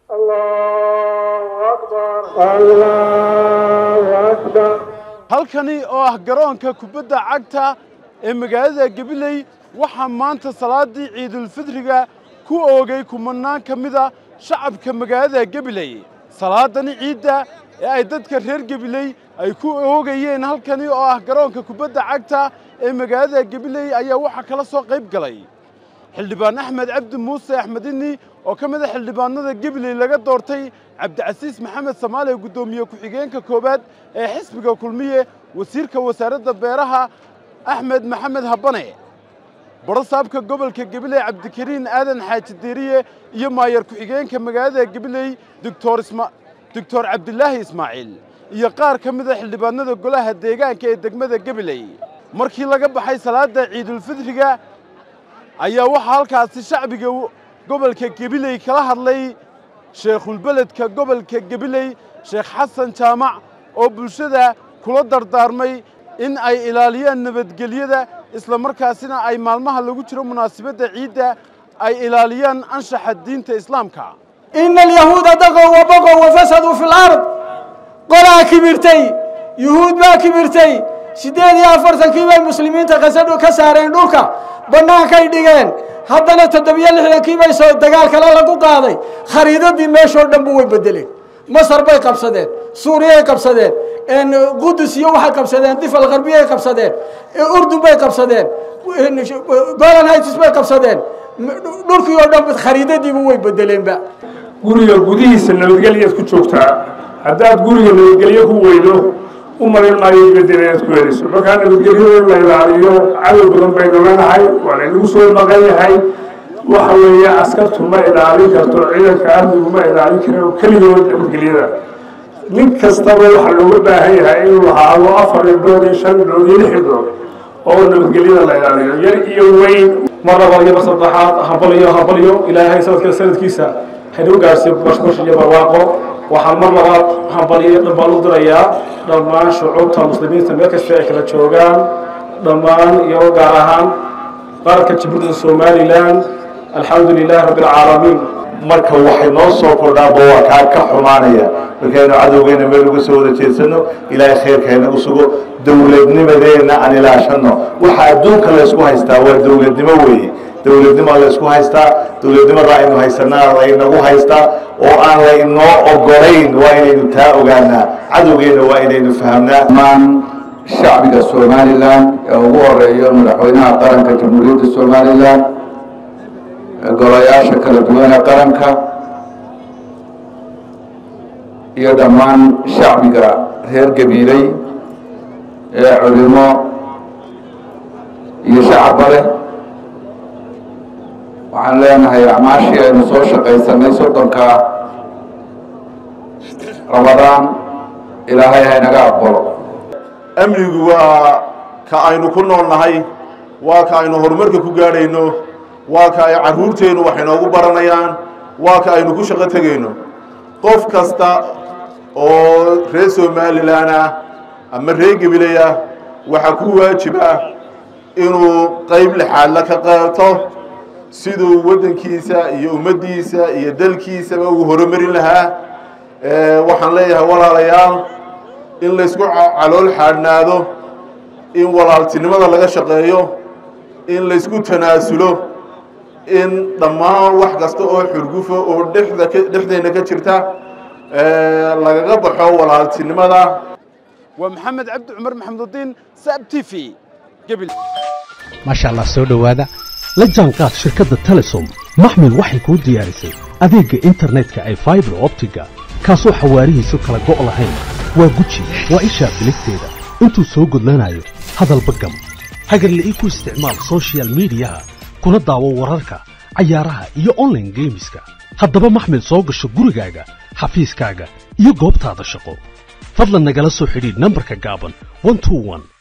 halkani oo ah garoonka kubadda cagta ee magaalada gabiley waxaa maanta salaadii ciidulfidriga ku oogay kumanaan ka mida shacabka magaalada gabiley salaadani ciidda ee ay dadka reer gabiley ay ku oogayeen halkani oo ah garoonka kubadda cagta ee magaalada gabiley ayaa waxaa kala soo qayb galay xildhibaan axmed cabdi muuse axmedini oo ka mid a xildhibaanada gabiley laga doortay cabdicasiis maxamed samaale guddoomiye ku-xigeenka koowaad ee xisbiga kulmiye wasiirka wasaaradda beeraha axmed maxamed habane barasaabka gobolka gabiley cabdikariin aadan xaaji diiriye iyo maayar ku-xigeenka magaalada gabiley doctor doctor cabdilaahi ismaaciil iyo qaar ka mid a xildhibaanada golaha deegaanka ee degmada gabiley markii laga baxay salaadda ciidulfidriga ayaa waxaa halkaasi shacbiga gobolka gabiley kala hadlay sheekhulbeledka gobolka gabiley sheekh xasan jaamac oo bulshada kula dardaarmay in ay ilaaliyaan nabadgelyada isla markaasina ay maalmaha lagu jiro munaasabadda ciidda ay ilaaliyaan anshaxa diinta islaamka ina alyahuuda daqow wa boqow wa fasaduu fi lard qolaa kibirtay yuhuud baa kibirtay siddeed iyo afartankii bay muslimiinta kasadhu ka saareen dhulka bannaankay dhigeen haddana toddobiyo lixdankii bay soo dagaal kale lagu qaaday khariidadii meeshoo dhan bu way bedeleen masar bay qabsadeen suuriyay qabsadeen qudus iyo waxay qabsadeen difal kharbiyay qabsadeen urdun bay qabsadeen golan hights bay qabsadeen dhulkii oo dhan khariidadiiba way bedeleenba guriga gudihiisa nabadgelyaad ku joogtaa haddaad guriga nabadgelyo ku weydo u marin maayo bedel inaad ku heliso markaa nabadgelyada in la ilaaliyo cadow badan baynu leenahay waa laynagu soo maqan yahay waxa weeye askartu ma ilaalin karto ciidanka amnigu ma ilaalin karo keligood nabadgelyada nin kastaba waxaa looga baahan yahay inuu lahaado afar indhood iyo shan indhood iyo lix indhood oo nabadgelyada la ilaaliyo yar iyo weyn mar labaad iyo mar saddexaad habaliyo habaliyo ilaahay sanadka sanadkiisa haynagu gaarsiiyo bashbash iyo barwaaqo waxaan mar labaad hambaliyo dhammaan u dirayaa dhammaan shucuubta muslimiinta meel kasta ay kala joogaan dhammaan iyo gaar ahaan qaranka jamhuuriyadda somalilan alxamdu lilaahi rabbi alcaalamiin marka waxay noo soo kordhaanba waa kaa ka xumaanaya markaynu cadowgeena meel uga soo wada jeedsano ilaahay khayrkayna u sugo dowladnimadeenna aan ilaashano waxa adduunka laysku haystaa waa dowladnimo weeye dowladnimo laysku haystaa dowladnimada aynu haysanaa laynagu haystaa oo aan laynoo ogolayn waa inaynu taa ogaanaa cadowgeenna waa inaynu fahamnaa dhammaan shacbiga somalilan ee ugu horeeyo madaxweynaha qaranka jamhuuriyadda somalilan golayaasha kala duwan ee qaranka iyo dhammaan shacbiga reer gabiiley ee culimo iyo shacabba leh waxaan leenahay acmaashii aynu soo shaqaysanay soddonka ramadaan ilaahay haynaga aqbalo amnigu waa ka aynu ku nool nahay waa ka aynu horumarka ku gaadhayno waa ka ay carruurteennu wax inoogu baranayaan waa ka aynu ku shaqo tegayno qof kasta oo reer somalilan ah ama reer gabiley ah waxaa ku waajib ah inuu qayb lixaadla ka qaato siduu waddankiisa iyo ummaddiisa iyo dalkiisaba ugu horumarin lahaa waxaan leeyahay walaalayaal in laysku calool xaadhnaado in walaaltinimada laga shaqeeyo in laysku tanaasulo in dhammaan wax kasta oo xurgufo oo dhexda dhexdeenna ka jirta lagaga baxo walaaltinimada waa maxamed cabdi cumar maxamududiin saab t v gabil maasha allah soo dhowaada la jaanqaad shirkadda telesom maxmil waxay kuu diyaarisay adeegga internetka ay faibar optiga kaasoo xawaarihiisu kala go' lahayn waa guji waa ishaa biligteeda intuu soo gudlanayo hadalba gam hagarle ii ku isticmaal sochial midiyaha kuna daawo wararka cayaaraha iyo onlaine geemiska haddaba maxmil soo gasho gurigaaga xafiiskaaga iyo goobtaada shaqo fadlan nagala soo xidhiidh nambarka gaaban